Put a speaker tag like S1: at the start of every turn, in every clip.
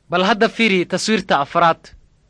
S1: bal hadda fiiri taswiirta afraad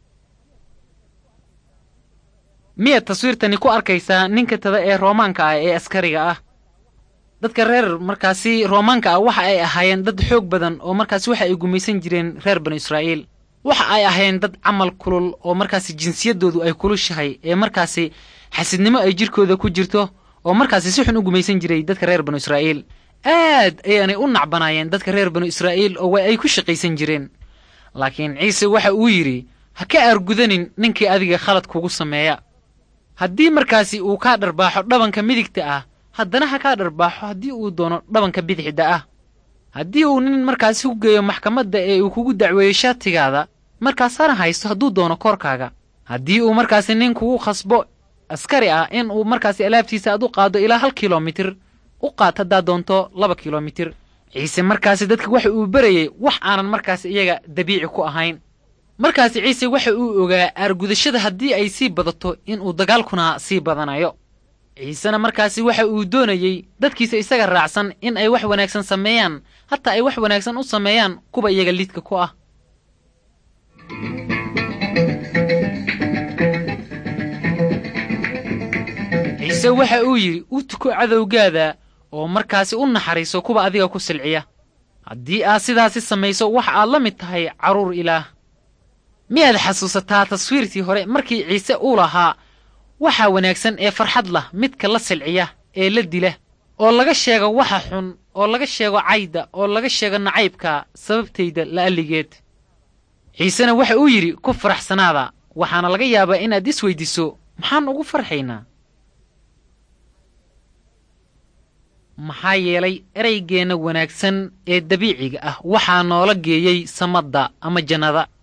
S1: miyaad taswiirtani ku arkaysaa ninka tada ee roomaanka ah ee askariga ah dadka reer markaasi roomaanka ah waxa ay ahaayeen dad xoog badan oo markaasi waxa ay gumaysan jireen reer banu israa'iil waxa ay ahaayeen dad camal kulul oo markaasi jinsiyaddoodu ay kulushahay ee markaasi xasidnimo ay jirkooda ku jirto oo markaasi si xun u gumaysan jiray dadka reer banu israa'iil aad ayaanay u nacbanaayeen dadka reer banu israa'iil oo way ay ku shaqaysan jireen laakiin ciise waxa uu yidhi ha ka aargudanin ninkii adiga khalad kugu sameeya haddii markaasi uu kaa dharbaaxo dhabanka midigta ah haddana ha kaa dharbaaxo haddii uu doono dhabanka bidixda ah haddii uu nin markaasi ku geeyo maxkamadda ee uu kugu dacweeyo shaatigaada markaasana haysto hadduu doono koorkaaga haddii uu markaasi nin kugu khasbo askari ah in uu markaasi alaabtiisa aad u qaado ilaa hal kilomitir u qaad haddaad doonto laba kilomitir ciise markaasi dadka waxa uu berayey wax aanan markaasi iyaga dabiici ku ahayn markaasi ciise waxa uu ogaa aargudashada haddii ay sii badato inuu dagaalkuna sii badanayo ciisena markaasi waxa uu doonayey dadkiisa isaga raacsan in ay wax wanaagsan sameeyaan hataa ay wax wanaagsan u sameeyaan kuwa iyaga lidka ku ah ciise waxa uu yidhi u tuko cadowgaada oo markaasi u naxariiso kuwa adiga ku silciya haddii aad sidaasi samayso waxa aad la mid tahay carruur ilaah miyaad xasuusataa taswiirtii hore markii ciise uu lahaa waxaa wanaagsan ee farxad lah midka la silciya ee la dila oo laga sheego waxa xun oo laga sheego cayda oo laga sheego nacaybka sababtayda la'alligeed ciisena waxa uu yidhi ku faraxsanaada waxaana laga yaabaa inaad is weyddiiso maxaan ugu farxaynaa maxaa yeelay eraygeenna wanaagsan ee dabiiciga ah waxaa noola geeyey samadda ama jannada